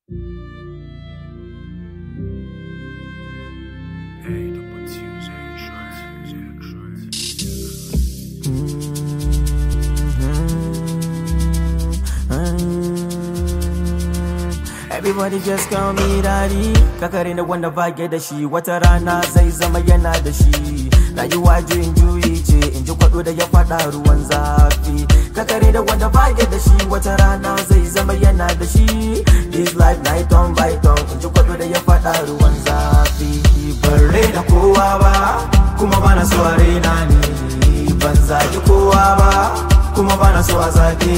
Everybody just call me daddy Kakare na wanda bage da shi wata rana zai zama yana da shi Rayuwa juyin juyi ce in ji kwado da ya fada ruwan zafi Kakare da wanda bage da shi wata rana zai zama yana da shi This life night on by on in ji kwado da ya fada ruwan zafi Ban da kowa ba kuma bana so a raina ni Ban zagi kowa ba kuma bana so a zage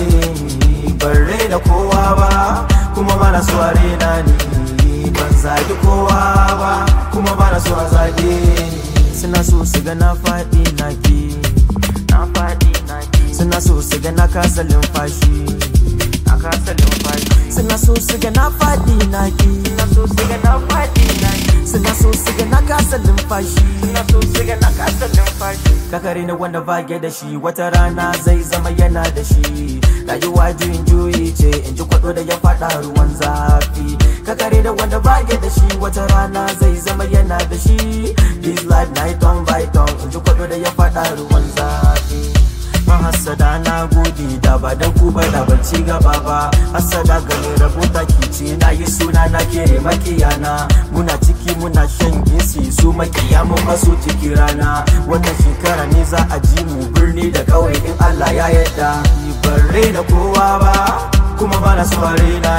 ni Ban da kowa ba kuma bana so a rena ni ban zagi kowa ba kuma bana so a zage ni suna so su ga na faɗi na ki na faɗi na ki suna so su ga na kasa lumfashi na kasa lumfashi suna so su ga na faɗi na ki suna so su ga na faɗi na ki suna so su ga na kasa lumfashi suna so su ga na kasa lumfashi kakare na wanda bage da shi wata rana zai zama yana da shi rayuwa juyin juyi ce in ji kwado da ya fada ruwan zafi kakare da wanda bage da shi wata rana zai zama yana da shi this life night on by on in ji kwado da ya fada ruwan zafi mahassada na gode da ba dan ku ba da ban ci gaba ba hassada ga mai rabota kice na yi suna na kere makiyana muna ciki muna shan gisi su makiya mun maso ciki rana wannan shekara ne za a ji mu birni da kauye in Allah ya yarda ban da kowa ba kuma bana so a raina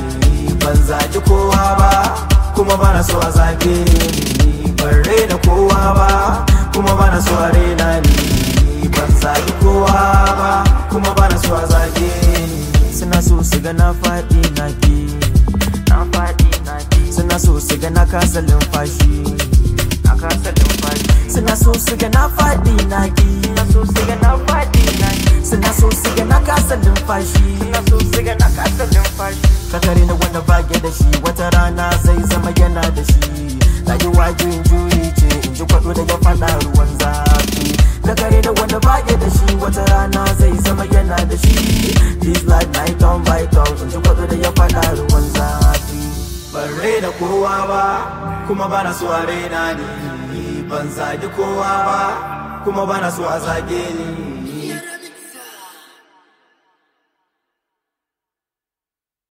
ni ban zagi kowa ba kuma bana so a zage ni ban da kowa ba kuma bana so a raina ni ban zagi kowa ba kuma bana so a zage ni suna so su ga na faɗi na ki na faɗi na ki suna so su ga na kasa lumfashi na kasa lumfashi suna so su ga na faɗi na ki suna so su ga na faɗi na ki suna so su ga na kasa lumfashi suna so su ga na kasa lumfashi kakare na wanda bage da shi wata rana zai zama yana da shi rayuwa juyin juyi ce in ji kwado da ya faɗa ruwan zafi kakare da wanda bage da shi wata rana zai zama yana da shi this life night on by on in ji kwado da ya faɗa ruwan zafi ban da kowa ba kuma bana so a raina ni ban zagi kowa ba kuma bana so a zage ni